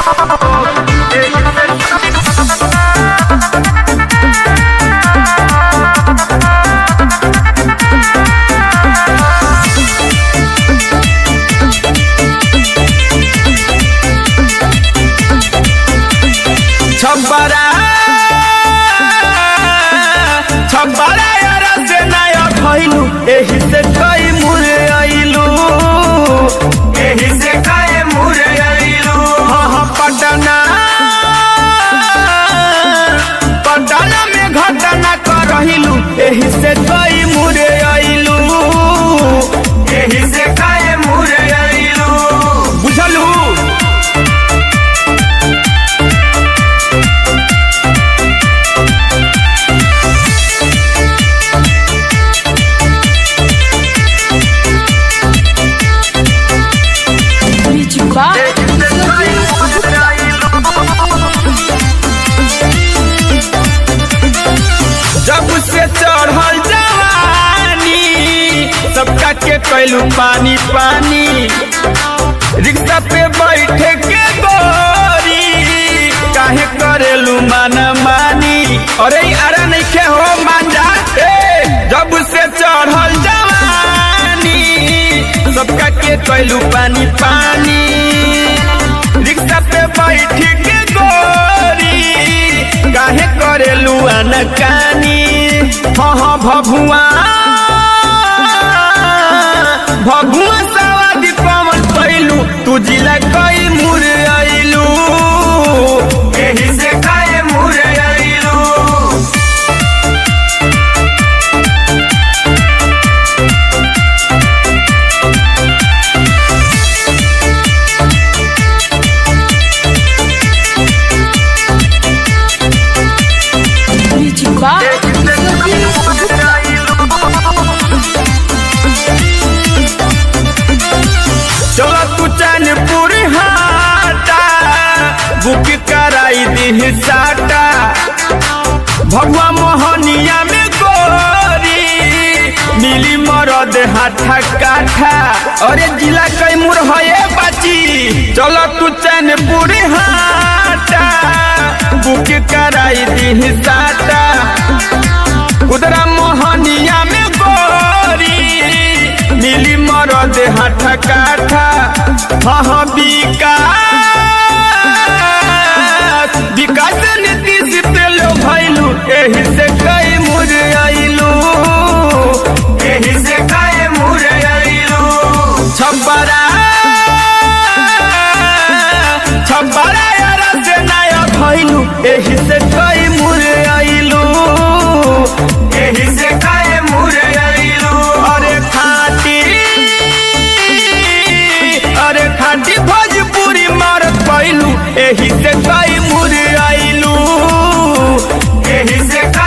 छब्बरा छब्बरा यार से नया भइलू एही से कई मुरे आइलू एही से काहे मुरे आइलू हाँ हाँ पटना पटना में घटना करहिलू एही से कई मुरे आइलू एही से काहे मुरे आइलू बुझलू Music by जब से चढ़ल जवानी सबका के कैलू पानी पानी रिक्शा पे बैठे के गोरी काहे करेलू माना मानी अरे अरे नहीं के हो मांजा ए जब से चढ़ल जवानी सबका के कैलू पानी पानी रिक्शा पे बैठ के गोरी काहे करेलू अनकानी हाँ हाँ भभुआ भभुआ सवादी पवन पैलू तू जिला कई मुर आइलू एही से काहे मुरे आइलू Music by चलो तू चैनपुर हाटा बुक कराई दी साटा भगवा मोहनिया में गोरी मिली मरद हाथा काठा अरे जिला कैमूर है बाची चलो तू चैनपुर हाटा बुक कराई दी साटा उधरा मोहनिया में गोरी मिली मरद हाथ काठा हाँ हाँ विकास विकास नीतीश पे लो भैलू एही से कई मुर आइलू एही से काहे मुरे आइलू छब्बरा छब्बरा यार से नया भैलू एही से कई मुर आइलू एही से काहे मुरे आइलू अरे खाटी अरे खाटी भोजपुरी मारत पैलू एही से कई मुर आइलू एही से